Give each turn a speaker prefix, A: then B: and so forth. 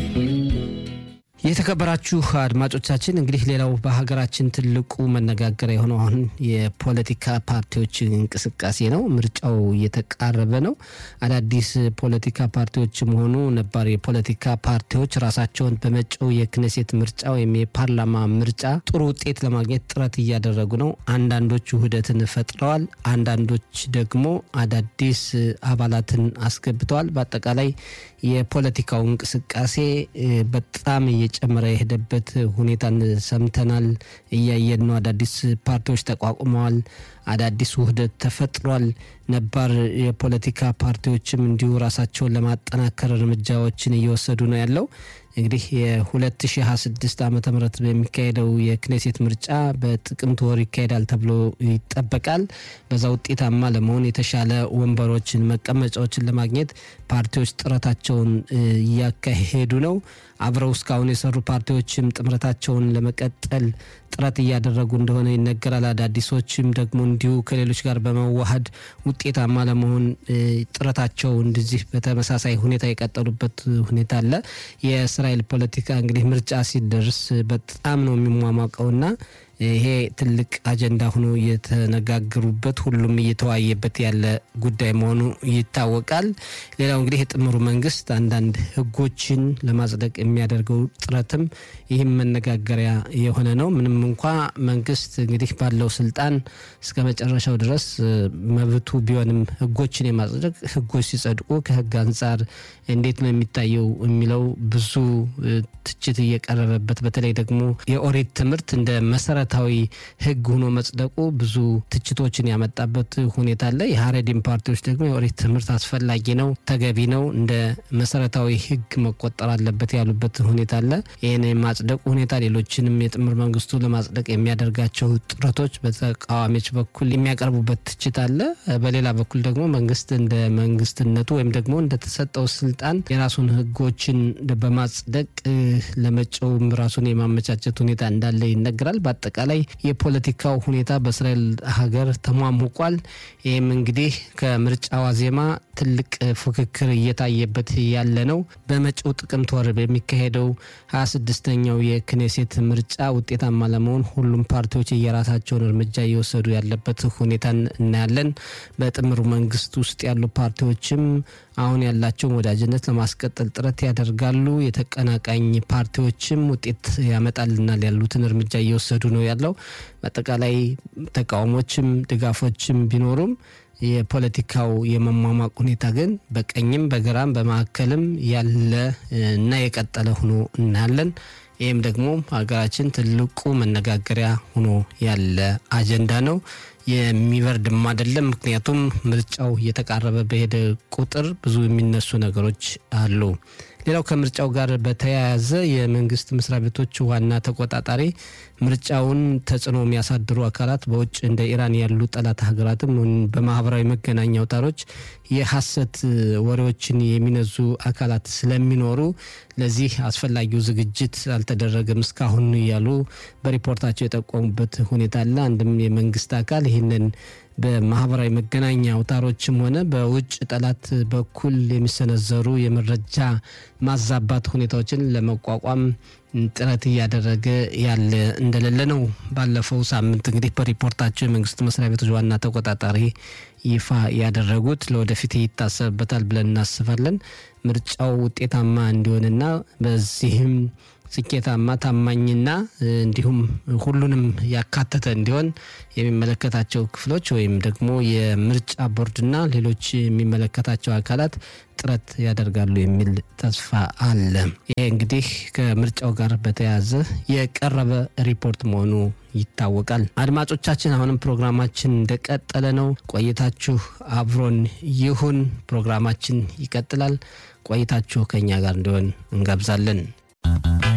A: የተከበራችሁ አድማጮቻችን እንግዲህ ሌላው በሀገራችን ትልቁ መነጋገሪያ የሆነው አሁን የፖለቲካ ፓርቲዎች እንቅስቃሴ ነው። ምርጫው እየተቃረበ ነው። አዳዲስ ፖለቲካ ፓርቲዎችም ሆኑ ነባር የፖለቲካ ፓርቲዎች ራሳቸውን በመጪው የክኔሴት ምርጫ ወይም የፓርላማ ምርጫ ጥሩ ውጤት ለማግኘት ጥረት እያደረጉ ነው። አንዳንዶች ውህደትን ፈጥረዋል። አንዳንዶች ደግሞ አዳዲስ አባላትን አስገብተዋል። በአጠቃላይ የፖለቲካው እንቅስቃሴ በጣም እየጨመረ የሄደበት ሁኔታን ሰምተናል፣ እያየን ነው። አዳዲስ ፓርቲዎች ተቋቁመዋል። አዳዲስ ውህደት ተፈጥሯል። ነባር የፖለቲካ ፓርቲዎችም እንዲሁ ራሳቸውን ለማጠናከር እርምጃዎችን እየወሰዱ ነው ያለው። እንግዲህ የ2026 ዓ ም በሚካሄደው የክኔሴት ምርጫ በጥቅምት ወር ይካሄዳል ተብሎ ይጠበቃል። በዛ ውጤታማ ለመሆን የተሻለ ወንበሮችን፣ መቀመጫዎችን ለማግኘት ፓርቲዎች ጥረታቸውን እያካሄዱ ነው። አብረው እስካሁን የሰሩ ፓርቲዎችም ጥምረታቸውን ለመቀጠል ጥረት እያደረጉ እንደሆነ ይነገራል። አዳዲሶችም ደግሞ እንዲሁ ከሌሎች ጋር በመዋሃድ ውጤታማ ለመሆን ጥረታቸው እንደዚህ በተመሳሳይ ሁኔታ የቀጠሉበት ሁኔታ አለ። የእስራኤል ፖለቲካ እንግዲህ ምርጫ ሲደርስ በጣም ነው የሚሟሟቀውና ይሄ ትልቅ አጀንዳ ሆኖ እየተነጋገሩበት ሁሉም እየተወያየበት ያለ ጉዳይ መሆኑ ይታወቃል። ሌላው እንግዲህ የጥምሩ መንግስት አንዳንድ ሕጎችን ለማጽደቅ የሚያደርገው ጥረትም ይህም መነጋገሪያ የሆነ ነው። ምንም እንኳ መንግስት እንግዲህ ባለው ስልጣን እስከ መጨረሻው ድረስ መብቱ ቢሆንም ሕጎችን የማጽደቅ ሕጎች ሲጸድቁ ከሕግ አንጻር እንዴት ነው የሚታየው የሚለው ብዙ ትችት እየቀረበበት በተለይ ደግሞ የኦሪት ትምህርት እንደ መሰረታዊ ህግ ሆኖ መጽደቁ ብዙ ትችቶችን ያመጣበት ሁኔታ አለ። የሀረዲም ፓርቲዎች ደግሞ የኦሪት ትምህርት አስፈላጊ ነው፣ ተገቢ ነው፣ እንደ መሰረታዊ ህግ መቆጠር አለበት ያሉበት ሁኔታ አለ። ይህን የማጽደቁ ሁኔታ ሌሎችንም የጥምር መንግስቱ ለማጽደቅ የሚያደርጋቸው ጥረቶች በተቃዋሚዎች በኩል የሚያቀርቡበት ትችት አለ። በሌላ በኩል ደግሞ መንግስት እንደ መንግስትነቱ ወይም ደግሞ እንደተሰጠው ስልጣን የራሱን ህጎችን በማጽደቅ ለመጪውም ራሱን የማመቻቸት ሁኔታ እንዳለ ይነገራል። በአጠቃላይ የፖለቲካው ሁኔታ በእስራኤል ሀገር ተሟሙቋል። ይህም እንግዲህ ከምርጫ ዋዜማ ትልቅ ፉክክር እየታየበት ያለ ነው። በመጪው ጥቅምት ወር በሚካሄደው ሀያ ስድስተኛው የክኔሴት ምርጫ ውጤታማ ለመሆን ሁሉም ፓርቲዎች የራሳቸውን እርምጃ እየወሰዱ ያለበት ሁኔታን እናያለን። በጥምሩ መንግስት ውስጥ ያሉ ፓርቲዎችም አሁን ያላቸውን ወዳጅነት ለማስቀጠል ጥረት ያደርጋሉ። የተቀናቃኝ ፓርቲዎችም ውጤት ያመጣልናል ያሉትን እርምጃ እየወሰዱ ነው ያለው። በአጠቃላይ ተቃውሞችም ድጋፎችም ቢኖሩም የፖለቲካው የመሟሟቅ ሁኔታ ግን በቀኝም በግራም በማዕከልም ያለ እና የቀጠለ ሆኖ እናያለን። ይህም ደግሞ ሀገራችን ትልቁ መነጋገሪያ ሆኖ ያለ አጀንዳ ነው። የሚበርድም አይደለም። ምክንያቱም ምርጫው እየተቃረበ በሄደ ቁጥር ብዙ የሚነሱ ነገሮች አሉ። ሌላው ከምርጫው ጋር በተያያዘ የመንግስት መስሪያ ቤቶች ዋና ተቆጣጣሪ ምርጫውን ተጽዕኖ የሚያሳድሩ አካላት በውጭ እንደ ኢራን ያሉ ጠላት ሀገራትም በማህበራዊ መገናኛ አውታሮች የሐሰት ወሬዎችን የሚነዙ አካላት ስለሚኖሩ ለዚህ አስፈላጊው ዝግጅት አልተደረገም እስካሁን እያሉ በሪፖርታቸው የጠቆሙበት ሁኔታ አለ። አንድም የመንግስት አካል ይህንን በማህበራዊ መገናኛ አውታሮችም ሆነ በውጭ ጠላት በኩል የሚሰነዘሩ የመረጃ ማዛባት ሁኔታዎችን ለመቋቋም ጥረት እያደረገ ያለ እንደሌለ ነው። ባለፈው ሳምንት እንግዲህ በሪፖርታቸው የመንግስት መስሪያ ቤቶች ዋና ተቆጣጣሪ ይፋ ያደረጉት ለወደፊት ይታሰብበታል ብለን እናስባለን። ምርጫው ውጤታማ እንዲሆንና በዚህም ስኬታማ ታማኝና እንዲሁም ሁሉንም ያካተተ እንዲሆን የሚመለከታቸው ክፍሎች ወይም ደግሞ የምርጫ ቦርድና ሌሎች የሚመለከታቸው አካላት ጥረት ያደርጋሉ የሚል ተስፋ አለ። ይሄ እንግዲህ ከምርጫው ጋር በተያያዘ የቀረበ ሪፖርት መሆኑ ይታወቃል። አድማጮቻችን፣ አሁንም ፕሮግራማችን እንደቀጠለ ነው። ቆይታችሁ አብሮን ይሁን። ፕሮግራማችን ይቀጥላል። ቆይታችሁ ከኛ ጋር እንዲሆን እንጋብዛለን።